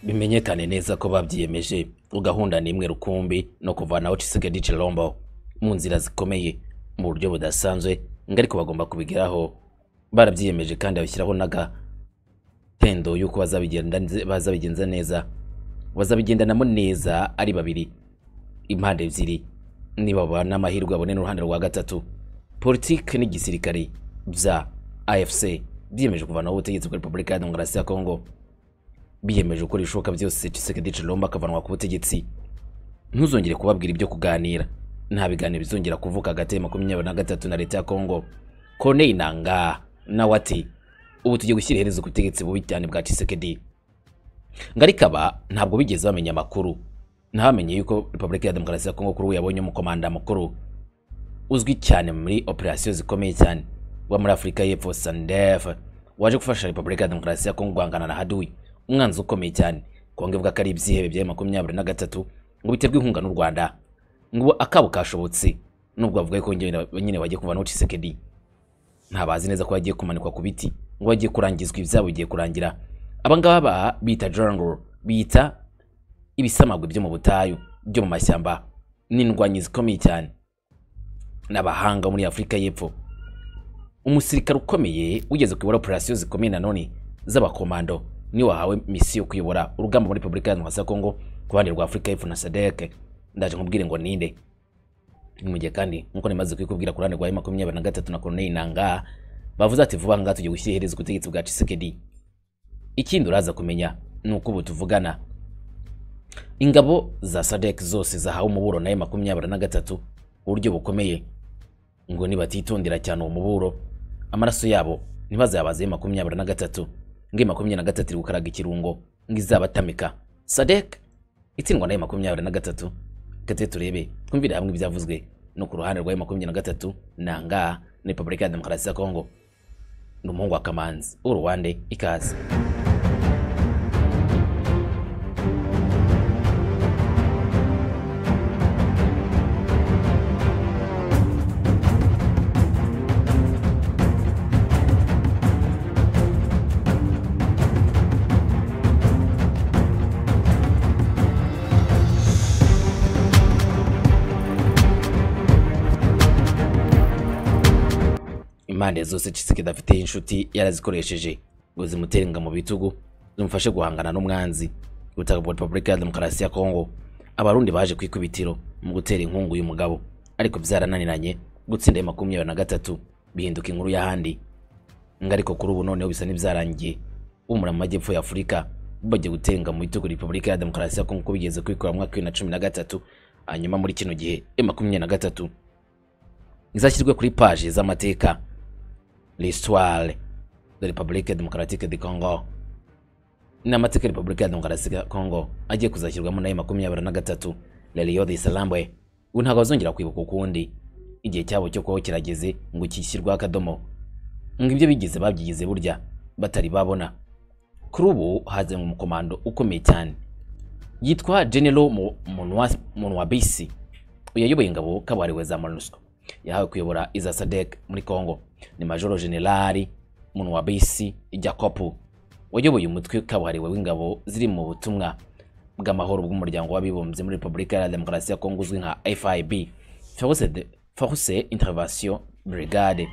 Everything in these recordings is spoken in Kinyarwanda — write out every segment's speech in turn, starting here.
bimenyekane neza ko babyiyemeje gahunda ni imwe rukumbi no kuvanaho Tshisekedi Tshilombo mu nzira zikomeye mu buryo budasanzwe ngo ariko bagomba kubigeraho barabyiyemeje kandi babishyiraho n'agatendo y'uko bazabigenda bazabigenza neza bazabigendanamo neza ari babiri impande ebyiri niba babana amahirwe abone n'uruhande rwa gatatu politike n'igisirikare bya AFC byiyemeje kuvanaho ubutegetsi bwa Repubulika ya Demokarasi ya Kongo biyemeje gukora ibishoboka byose Tshisekedi Tshilombo akavanwa ku butegetsi ntuzongere kubabwira ibyo kuganira nta biganiro bizongera kuvuka hagati ya makumyabiri na gatatu na leta ya Kongo Corneille Nangaa nawe ati ubu tugiye gushyira iherezo ku butegetsi bubi cyane bwa Tshisekedi ngo ariko aba ntabwo bigeze bamenya amakuru ntibamenye yuko Repubulika ya Demokarasi ya Kongo kuri ubu yabonye umukomanda mukuru uzwi cyane muri operasiyo zikomeye cyane wa muri Afurika y'Epfo SANDF waje gufasha Repubulika ya Demokarasi ya Kongo guhangana na Hadui umwanzi ukomeye cyane kongo ivuga ko ari ibyihebe bya makumyabiri na gatatu ngo biterwe inkunga n'u rwanda ngo akabo kashobotse nubwo bavuga ko nyine bagiye kuvanaho Tshisekedi ntabazi neza ko bagiye kumanikwa ku biti ngo bagiye kurangizwa ibyabo bigiye kurangira abangaba ba bita jungle bita ibisamagwe byo mu butayu byo mu mashyamba n'indwanyi zikomeye cyane n'abahanga muri afurika y'epfo umusirikare ukomeye ugeze kuyobora operasiyo zikomeye nanone z'abakomando niwe wahawe misiyo yo kuyobora urugamba muri Repubulika ya Demokarasi ya Kongo ku ruhande rwa Afurika y'Epfo na SADC ndaje nkubwire ngo ninde mu gihe kandi nkuko nimaze kubikubwira ku ruhande rwa makumyabiri na gatatu na Corneille Nangaa bavuze ati vuba ngaha tugiye gushyira iherezo ku butegetsi bwa Tshisekedi ikindi uraza kumenya ni uko ubu tuvugana ingabo za SADC zose zahawe umuburo nayo makumyabiri na gatatu uburyo bukomeye ngo nibatitondera cyane uwo muburo amaraso yabo ntibazabaze makumyabiri na gatatu nge makumyabiri na gatatu iri gukaraga ikirungo ng'izabatamika sadek itsindwa nayo makumyabiri na gatatu katwe turebe twumvire hamwe ibyavuzwe no ku ruhande rwayo makumyabiri na gatatu nangaa na repubulika ya demokarasi ya kongo ni umuhungu wa kamanzi uruwande ikaze impande zose Tshisekedi afite inshuti yarazikoresheje ngo zimutere inga mu bitugu zimufashe guhangana n'umwanzi ubutaka bwa Repubulika ya Demokarasi ya Kongo abarundi baje kwikubitiro mu gutera inkungu y'umugabo ariko byarananiranye gutsinda ya makumyabiri na gatatu bihinduka inkuru y'ahandi ngo ariko kuri ubu noneho bisa n'ibyarangiye umura mu majyepfo ya Afurika bagiye gutenga mu bitugu Repubulika ya Demokarasi ya Kongo ko bigeze kwikura mu mwaka wa bibiri na cumi na gatatu hanyuma muri kino gihe ya makumyabiri na gatatu izashyirwe kuri paje z'amateka l'histoire de Republique Democratique du Congo n'amateka Republika ya Demokarasi ya Congo agiye kuzashyirwamo nayo makumyabiri na gatatu Lelio de Salambwe ubu ntabwo bazongera kwibuka ukundi igihe cyabo cyo kubaho kirageze ngo kishyirweho akadomo ngo ibyo bigeze babyigize burya batari babona kuri ubu hazanwe umukomando ukomeye cyane yitwa General Munwabisi uyayoboye ingabo kabuhariwe za MONUSCO yahawe kuyobora iza SADC muri Congo ni majoro generali Munwabisi Jacopo wayoboye umutwe kabuhariwe w'ingabo ziri mu butumwa bw'amahoro bw'umuryango w'abibumbye muri Repubulika ya Demokarasi ya Kongo uzwi nka FIB Force Intervention Brigade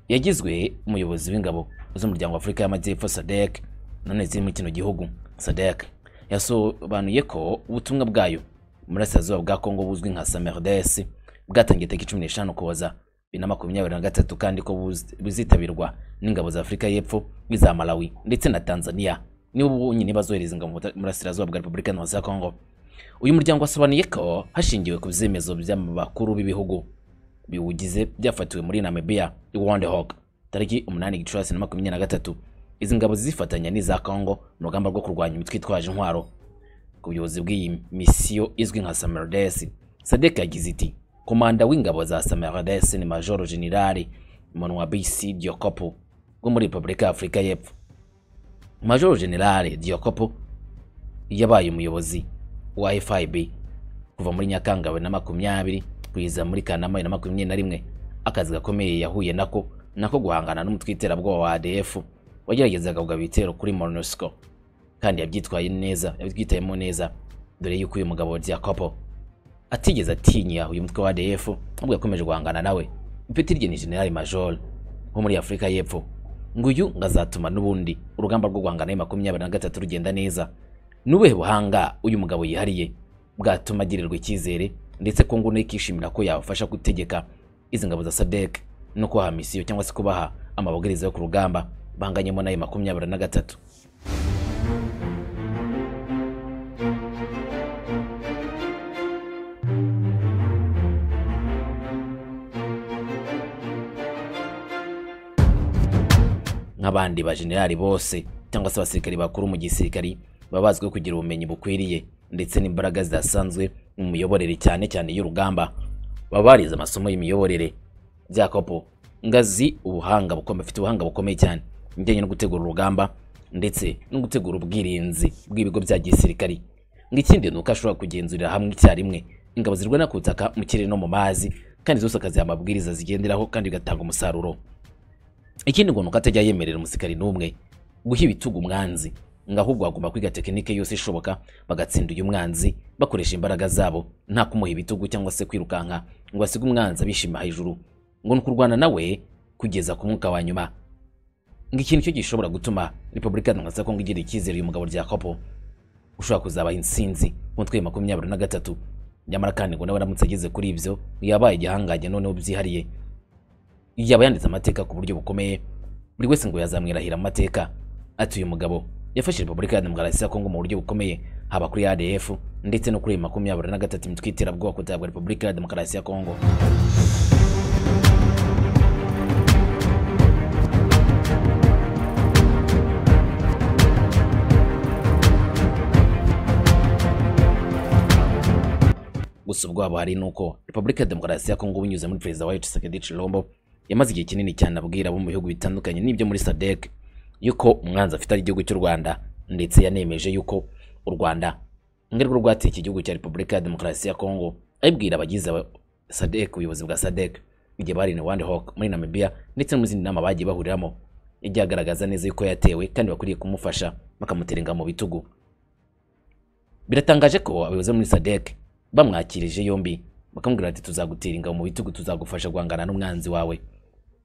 yagizwe umuyobozi w'ingabo z'umuryango w'Afurika y'Amajyepfo SADC none ziri muri kino gihugu SADC yasobanuye ko ubutumwa bwayo umurasirazuba bwa Kongo buzwi nka SAMERDES bwatangiye tariki cumi n'eshanu kuboza bibiri na makumyabiri na gatatu kandi ko buzitabirwa n'ingabo za Afurika y'Epfo n'iza Malawi ndetse na Tanzania nibo bonyine bazohereza ingabo mu burasirazuba bwa Repubulika Iharanira ya Kongo uyu muryango wasobanuye ko hashingiwe ku byemezo by'abakuru b'ibihugu biwugize byafatiwe muri Namibia i Windhoek tariki umunani Gicurasi na makumyabiri na gatatu izi ngabo zifatanya n'iza Kongo mu rugamba rwo kurwanya imitwe itwaje intwaro ku buyobozi bw'iyi misiyo izwi nka Samerdes Sadek yagize iti komanda w'ingabo za Samarades ni Major General Monwabisi Diokopo wo muri Republika ya Afurika y'Epfo. Major General Diokopo yabaye umuyobozi wa FIB kuva muri Nyakanga na makumyabiri kugeza muri Kanama na makumyabiri na rimwe akazi gakomeye yahuye nako nako guhangana n'umutwe iterabwoba wa ADF wageragezaga kugaba ibitero kuri MONUSCO kandi yabyitwaye neza yabyitayemo neza dore yuko uyu mugabo Diakopo atigeze atinya uyu mutwe wa ADF ahubwo yakomeje guhangana nawe ipeti rye ni General Major wo muri Afurika y'Epfo nguyu ngazatuma n'ubundi urugamba rwo guhangana na makumyabiri na gatatu rugenda neza n'ubuhe buhanga uyu mugabo yihariye bwatuma agirirwa icyizere ndetse ko ngo ikishimira ko yabafasha gutegeka izi ngabo za sadek no kubaha misiyo cyangwa se kubaha amabwiriza yo ku rugamba banganyemo n'ayo makumyabiri na gatatu nk'abandi bajenerali bose cyangwa se abasirikari bakuru mu gisirikari baba bazwiho kugira ubumenyi bukwiriye ndetse n'imbaraga zidasanzwe mu miyoborere cyane cyane y'urugamba baba barize amasomo y'imiyoborere byakopo ngazi ubuhanga bukomeye afite ubuhanga bukomeye cyane ibijyanye no gutegura urugamba ndetse no gutegura ubwirinzi bw'ibigo bya gisirikari ng'ikindi ni uko ashobora kugenzurira hamwe icyarimwe ingabo zirwana ku butaka mu kirere no mu mazi kandi zose akaziha amabwiriza zigenderaho kandi bigatanga umusaruro ikindi ngo ni uko atajya yemerera umusirikari n'umwe guha ibitugu umwanzi ngo ahubwo bagomba kwiga tekinike yose ishoboka bagatsinda uyu mwanzi bakoresha imbaraga zabo nta kumuha ibitugu cyangwa se kwirukanka ngo basige umwanzi abishima hejuru ngo ni ukurwana nawe kugeza ku mwuka wa nyuma ngo ikintu cyo gishobora gutuma repubulika ya kongo igira icyizere uyu mugabo rya kopo ushobora kuzabaha insinzi mu mutwe makumyabiri na gatatu nyamara kandi ngo nawe aramutse ageze kuri ibyo yabaye igihangange noneho byihariye yaba yanditse amateka ku buryo bukomeye buri wese ngo yazamwirahira amateka ati uyu mugabo yafashe repubulika ya demokarasi ya kongo mu buryo bukomeye haba kuri adf ndetse no kuri iyi makumyabiri na gatatu imitwe y'iterabwoba kutabwa repubulika ya demokarasi ya kongo gusa ubwabo hari nuko repubulika ya demokarasi ya kongo binyuze muri perezida wayo tshisekedi tshilombo yamaze igihe kinini cyane abwira abo mu bihugu bitandukanye n'ibyo muri sadek yuko umwanzi afite ari igihugu cy'u rwanda ndetse yanemeje yuko u rwanda ngarwo rwateye iki gihugu cya repubulika ya demokarasi ya kongo abibwira abagize sadek ubuyobozi bwa sadek igihe bari ni wandi hawk muri namibia ndetse no mu zindi nama bagiye bahuriramo yagiye agaragaza neza yuko yatewe kandi bakwiriye kumufasha bakamuterenga mu bitugu biratangaje ko abayobozi bo muri sadek bamwakirije yombi bakamubwira bati tuzagutera ingabo mu bitugu tuzagufasha guhangana n'umwanzi wawe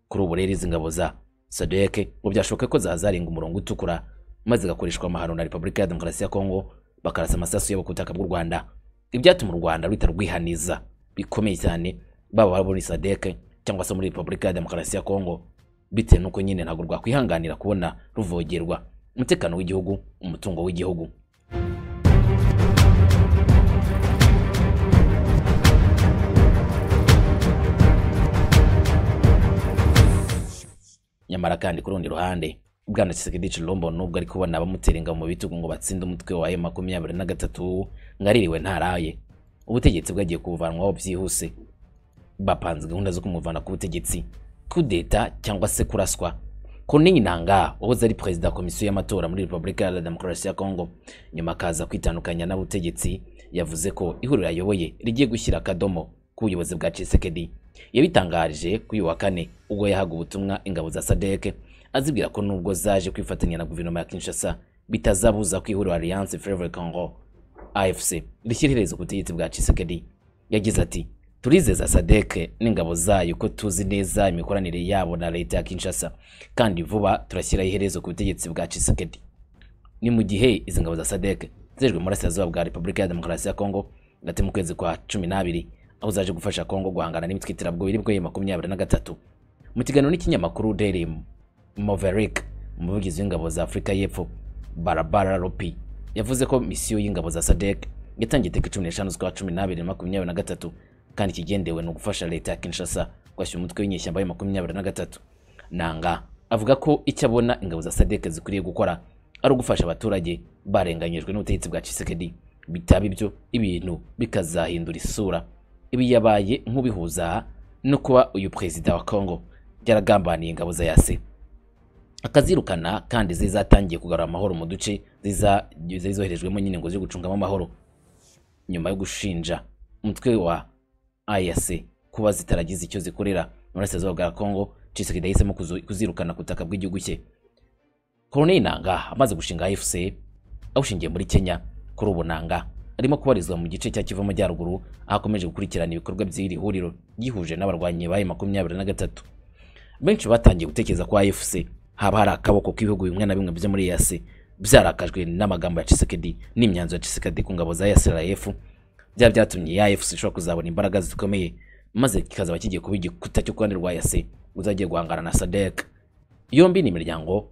kuri ubu rero izi ngabo za sadeke ngo byashoboke ko zazarenga umurongo utukura maze igakoreshwa amahano na repubulika ya demokarasi ya kongo bakarasa amasasu yabo ku butaka bw'u rwanda ibyatuma u rwanda ruhita rwihaniza bikomeye cyane baba bari muri sadeke cyangwa se muri repubulika ya demokarasi ya kongo bitewe n'uko nyine ntabwo rwakwihanganira kubona ruvogerwa umutekano w'igihugu umutungo w'igihugu nyamara kandi ku rundi ruhande bwana Tshisekedi Chilombo nubwo ari kubona abamuteringa mu bitugu ngo batsinde umutwe wa makumyabiri na gatatu ngaririwe ntaraye ubutegetsi bwagiye kuvanwaho byihuse bapanze gahunda zo kumuvana ku butegetsi kudeta cyangwa se kuraswa Corneille Nangaa wahoze ari perezida wa komisiyo y'amatora muri Repubulika ya Demokarasi ya Kongo nyuma akaza kwitandukanya n'abutegetsi yavuze ko ihuriro ayoboye rigiye gushyira akadomo ku buyobozi bwa Tshisekedi yabitangarije kuri uyu wa kane ubwo yahaga ubutumwa ingabo za sadeke azibwira ko nubwo zaje kwifatanya na guverinoma ya kinshasa bitazabuza ko ihuriro alliance favre congo afc rishyira iherezo ku butegetsi bwa cisekedi yagize ati turizeza sadeke n'ingabo zayo ko tuzi neza imikoranire yabo na leta ya kinshasa kandi vuba turashyiraho iherezo ku butegetsi bwa cisekedi ni mu gihe izi ngabo za sadeke zejwe mu burasirazuba bwa repubulika ya demokarasi ya kongo hagati mu kwezi kwa cumi n'abiri aho zaje gufasha Kongo guhangana n'imitwe iterabwoba iri bwoye makumyabiri na gatatu mu kiganiro n'ikinyamakuru Daily Maverick umuvugizi w'ingabo za Afurika y'Epfo Barabara Lopi yavuze ko misiyo y'ingabo za SADC yatangiye iteka cumi n'eshanu z'ukwa cumi n'abiri makumyabiri na gatatu kandi ikigendewe ni ugufasha leta ya Kinshasa kwashyira umutwe w'inyeshyamba ya makumyabiri na gatatu Nanga avuga ko icyo abona ingabo za SADC zikwiriye gukora ari ugufasha abaturage barenganyijwe n'ubutegetsi bwa Tshisekedi bitaba ibyo ibintu bikazahindura isura ibi yabaye nk'ubihuza no kuba uyu perezida wa Congo yaragambaniye ingabo za yase akazirukana kandi zizatangiye kugarura amahoro mu duce zizoherejwemo nyine ngo zo gucungamo amahoro nyuma yo gushinja umutwe wa AYAC kuba zitaragize icyo zikorera mu burasirazuba bwa Congo Tshisekedi yahisemo kuzirukana ku butaka bw'igihugu cye Corneille Nangaa amaze gushinga AFC awushingiye muri kenya kuri ubu nanga arimo kubarizwa mu gice cya kivu amajyaruguru aho akomeje gukurikirana ibikorwa by'iri huriro ryihuje n'abarwanyi bayo makumyabiri na gatatu benshi batangiye gutekereza ko AFC haba hari akaboko k'ibihugu bimwe na bimwe byo muri EAC byarakajwe n'amagambo ya Tshisekedi n'imyanzuro ya Tshisekedi ku ngabo za EAC byaba byatumye AFC ishobora kuzabona imbaraga zikomeye maze kikazaba kigiye kuba igikuta cyo kuruhande rwa EAC uzagiye guhangana na SADC yombi ni imiryango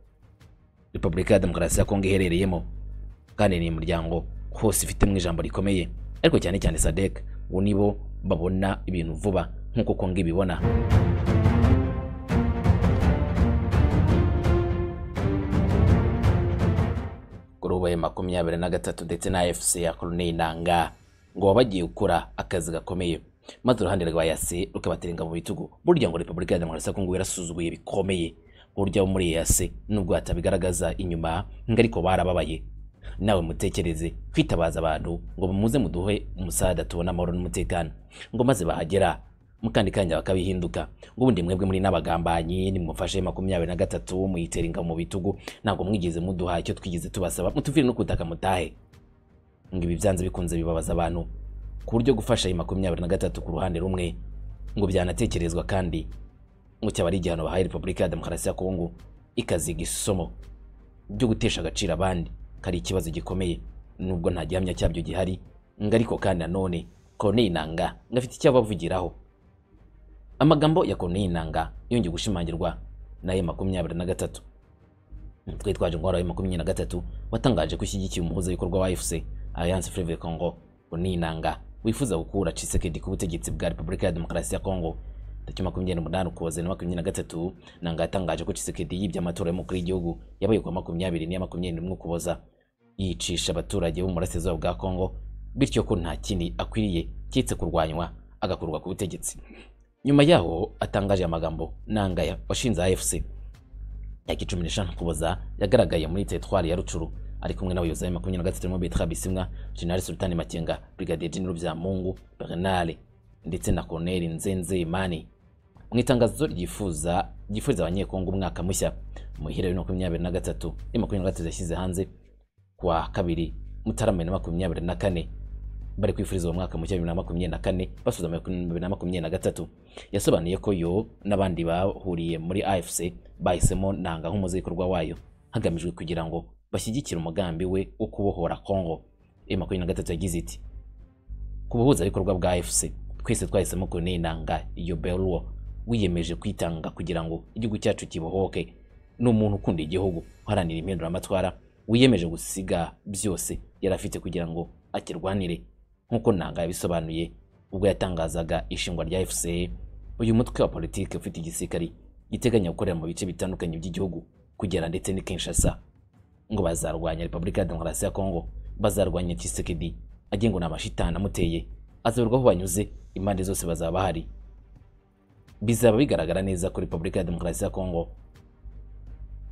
Repubulika ya Demokarasi ya Kongo iherereyemo kandi ni imiryango hose ifitemo ijambo rikomeye ariko cyane cyane SADC ngo nibo babona ibintu vuba nk'uko Kongo ibibona gurubaye makumyabiri na gatatu ndetse na AFC ya Colonel Nanga ngo baba bagiye gukora akazi gakomeye maze uruhande rwa EAC rukabaterenga mu bitugu burya ngo Repubulika ya Demokarasi ya Kongo yarasuzuguye bikomeye burya bo muri EAC nubwo hatabigaragaza inyuma ngo ariko barababaye nawe mutekereze kwitabaza abantu ngo muze muduhe umusada tubone amahoro n'umutekano ngo maze bahagera mukandi kanya bakabihinduka ngo ubundi mwebwe muri n'abagambanyi nimufashe makumyabiri na gatatu muyitera ingabo mu bitugu ntabwo mwigeze muduha icyo twigeze tubasaba mutuvire no kutaka mutahe ngo ibi byanze bikunze bibabaza abantu ku buryo gufasha iyi makumyabiri na gatatu ku ruhande rumwe ngo byanatekerezwa kandi ngo cyaba ari igihano bahaye repubulika ya demokarasi ya kongo ikaziga isomo byo gutesha agaciro abandi kari ikibazo gikomeye nubwo nta gihamya cyabyo gihari ngo ariko kandi nanone Corneille Nanga ngo afite icyo abavugiraho amagambo ya Corneille Nanga yongeye gushimangirwa na ye makumyabiri na gatatu umutwe twaje ngo waraye makumyabiri na gatatu watangaje ko ushyigikiye umuhuzabikorwa wa AFC Alliance Fleuve Congo Corneille Nanga wifuza gukura Tshisekedi ku butegetsi bwa Repubulika ya Demokarasi ya Congo tariki makumyabiri n'umunani ukuboza na makumyabiri na gatatu Nanga yatangaje ko Tshisekedi yibye amatora y'umukuru w'igihugu yabaye ku wa makumyabiri n'iya makumyabiri n'imwe ukuboza yicisha abaturage bo mu burasirazuba bwa Congo bityo ko nta kindi akwiriye keretse kurwanywa agakurwa ku butegetsi nyuma yaho atangaje amagambo nanga washinze AFC yaka cumi n'eshanu kuboza yagaragaye muri teritwari ya Rucuru ari kumwe n'abayobozi ba makumyabiri na gatatu barimo Bertrand Bisimwa General Sultani Makenga Brigadier General Byamungu Bernal ndetse na Colonel Nzenze Imani mu itangazo ryifuza ryifuriza abanyekongo umwaka mushya mu ihera bibiri na makumyabiri na gatatu iyo makumyabiri na gatatu yashyize hanze ku wa kabiri mutarama na makumyabiri na kane bari kwifuriza uwo mwaka mushya bibiri na makumyabiri na kane basubiza bibiri na makumyabiri na gatatu yasobanuye ko yo n'abandi bahuriye muri AFC bahisemo nanga nk'umuzikorwa wayo hagamijwe kugira ngo bashyigikire umugambi we wo kubohora Congo iyo makumyabiri na gatatu yagize iti ku bikorwa bwa AFC twese twahisemo kunena nanga iyo beruwo wiyemeje kwitanga kugira ngo igihugu cyacu kibohoke ni umuntu ukunda igihugu uharanira impinduramatwara wiyemeje gusiga byose yari afite kugira ngo akirwanire nk'uko nanga yabisobanuye ubwo yatangazaga ishingwa rya FCA uyu mutwe wa politiki ufite igisirikari giteganya gukorera mu bice bitandukanye by'igihugu kugera ndetse ni Kinshasa ngo bazarwanya Repubulika ya Demokarasi ya Kongo bazarwanya Tshisekedi agira ngo n'amashitani amuteye azaberwa aho banyuze impande zose bazaba bahari bizaba bigaragara neza ko Repubulika ya Demokarasi ya Kongo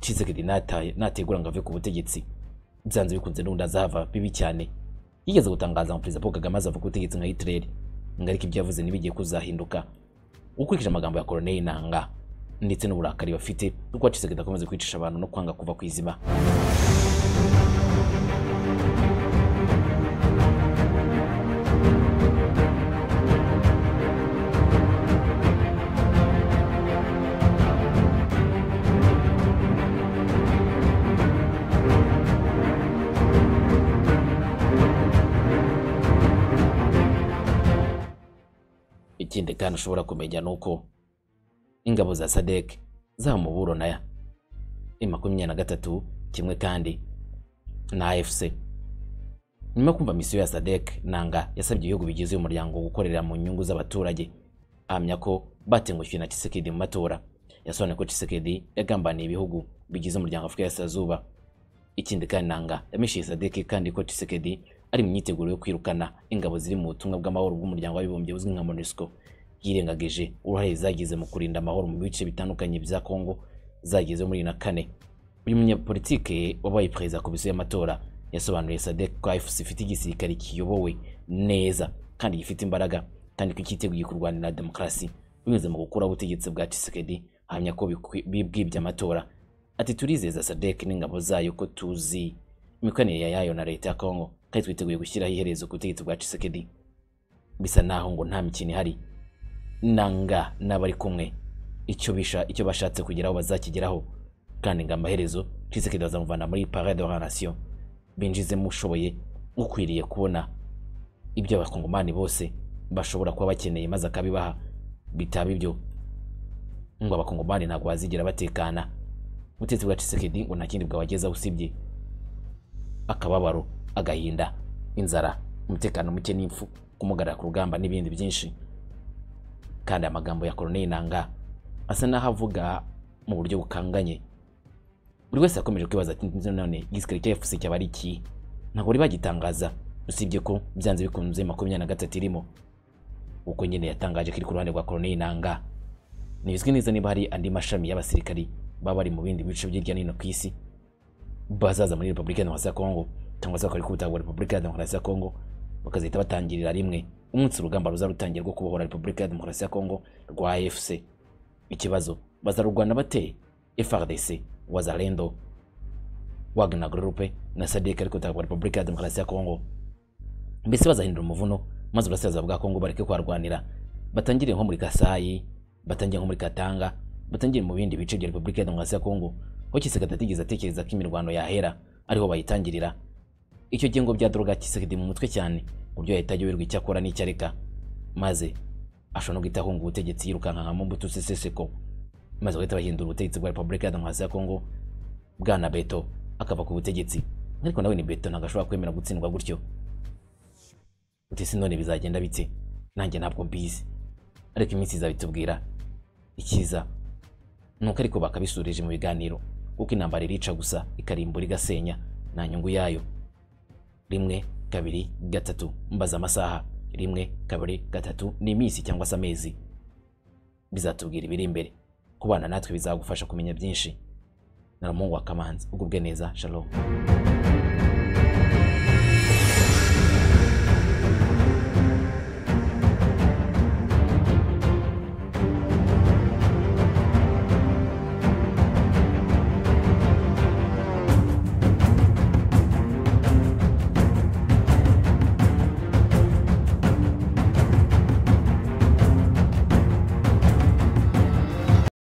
Tshisekedi nategura ngo ave ku butegetsi byanze bikunze n'ubundi azahava bibi cyane yigeze gutangaza ngo perezida Paul Kagame azava ku butegetsi nka Hitler ngo ariko ibyo yavuze ntibigiye kuzahinduka ukurikije amagambo ya Colonel Nanga ndetse n'uburakari bafite kuko Tshisekedi akomeza kwicisha abantu no kwanga kuva ku izima ikindi kandi ushobora kumenya ni uko ingabo za sadek zamuburo naya i makumyabiri na gatatu kimwe kandi na AFC nyuma yo kumva misiyo ya sadek nanga yasabye ibihugu bigize uyu muryango gukorera mu nyungu z'abaturage ahamya ko batengushye na Tshisekedi mu matora yasobanuye ko Tshisekedi yagambaniye ibihugu bigize umuryango Afurika y'Iburasirazuba ikindi kandi nanga yamishije sadek kandi ko Tshisekedi ari mu myiteguro yo kwirukana ingabo ziri mu butumwa bw'amahoro bw'umuryango w'abibumbye uzwi nka MONUSCO yirengagije uruhare zagize mu kurinda amahoro mu bice bitandukanye bya Kongo zageze muri na kane uyu munyapolitike wabaye perezida komisiyo y'amatora yasobanuye SADC ko AFC ifite igisirikare kiyobowe neza kandi gifite imbaraga kandi ko cyiteguye kurwanira demokarasi binyuze mu gukuraho ubutegetsi bwa Tshisekedi ahamya ko bibwibye amatora ati turizeza SADC n'ingabo zayo ko tuzi imikoranire yayo na leta ya kongo kandi twiteguye gushyiraho iherezo ku butegetsi bwa cisekedi bisa naho ngo nta mikino ihari nanga n'abari kumwe icyo bisha icyo bashatse kugeraho bazakigeraho kandi ngo amaherezo cisekedi bazamuvana muri parade de la nation binjizemo ushoboye ukwiriye kubona ibyo abakongomani bose bashobora kuba bakeneye maze akabibaha bitaba ibyo ngo abakongomani ntabwo bazigera batekana ubutegetsi bwa cisekedi ngo nta kindi bwabagezaho usibye akababaro agahinda inzara umutekano muke n'imfu kumugarara ku rugamba n'ibindi byinshi kandi amagambo ya koloneli nanga asa n'aho avuga mu buryo bukanganye buri wese yakomeje kwibaza ati none igisirikare cya efuse cyaba ari iki ntabwo bari bagitangaza usibye ko byanze bikunze makumyabiri na gatatu irimo uko nyine yatangaje ko iri ku ruhande rwa koloneli nanga ntibizwi neza niba hari andi mashami y'abasirikari baba bari mu bindi bice by'irya hino ku isi bazaza muri repubulika ya demokarasi ya kongo cyangwa se bakora ikubita repubulika ya demokarasi ya kongo bakazahita batangirira rimwe umunsi urugamba ruza rutangira rwo kubohora repubulika ya demokarasi ya kongo rwa efuse ikibazo bazarurwana bate frdc wazalendo wagner groupe na sadek ariko utagwa repubulika ya demokarasi ya kongo mbese bazahindura umuvuno maze uburasirazuba bwa kongo bareke kuharwanira batangire nko muri kasayi batangire nko muri katanga batangire mu bindi bice bya repubulika ya demokarasi ya kongo aho kisekedi atigeze atekereza ko imirwano yahera ariho bayitangirira icyo gengo bya droga kisekedi mu mutwe cyane ku buryo yahita ayoberwa icyo akora n'icyo areka maze ashobora no guhita ahunga ubutegetsi yirukankamo mbuto seseseko maze bagahita bahindura ubutegetsi bwa repubulika ya demokarasi ya kongo bwana beto akava ku butegetsi ariko nawe ni beto ntabwo ashobora kwemera gutsindwa gutyo utese none bizagenda bite nanjye ntabwo mbizi ariko iminsi izabitubwira icyiza nuko ariko bakabisurije mu biganiro kuko intambara irica gusa ikarimbura igasenya nta nyungu yayo rimwe kabiri gatatu mbaza amasaha rimwe kabiri gatatu ni iminsi cyangwa se amezi bizatubwira ibiri imbere kubana natwe bizagufasha kumenya byinshi na wa kamanzi ugubwe neza shalom